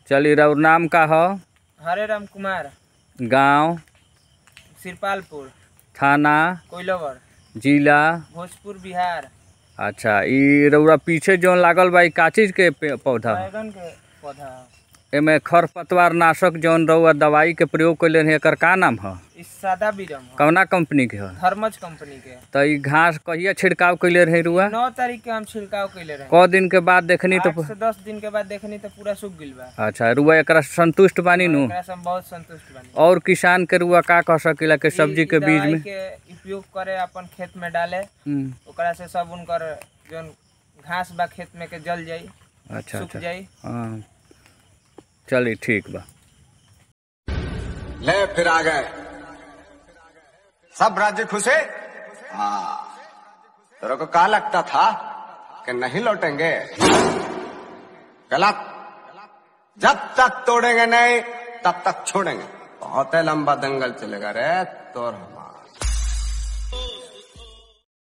चली रउर नाम का ह हरे राम कुमार गांव सिरपालपुर थाना कोइलवर जिला भोजपुर बिहार अच्छा ई रउरा पीछे जौन लागल बा ई का चीज के पे- पौधा ह? बैगन के पौधा ह। एमे खरपतवार नाशक जौन रउआ दवाई के प्रयोग कैले रहे एकर का नाम ह ई सादा बीरम ह कवना कंपनी के ह थर्मज कंपनी के त ई घास कहिया छिड़काव कैले रहे रुआ नौ तारीख के हम छिड़काव कैले रहे क दिन के बाद देखनी आठ तो से दस दिन के बाद देखनी तो पूरा सूख गइल बा अच्छा रुआ एकरा से संतुष्ट बानी नु एकरा से हम बहुत संतुष्ट बानी और किसान के रुआ का कह सकेला के सब्जी ई के बीज दवाई में के उपयोग करे अपन खेत में डाले हम्म, ओकरा से सब उनकर जोन घास बा खेत में के जल जाई अच्छा सूख अच्छा जाई हाँ चली ठीक बा ले फिर आ गए सब राज्य खुश है हाँ तेरे को कहा लगता था कि नहीं लौटेंगे गलत जब तक तोड़ेंगे नहीं तब तक छोड़ेंगे बहुत ही लंबा दंगल चलेगा रे तो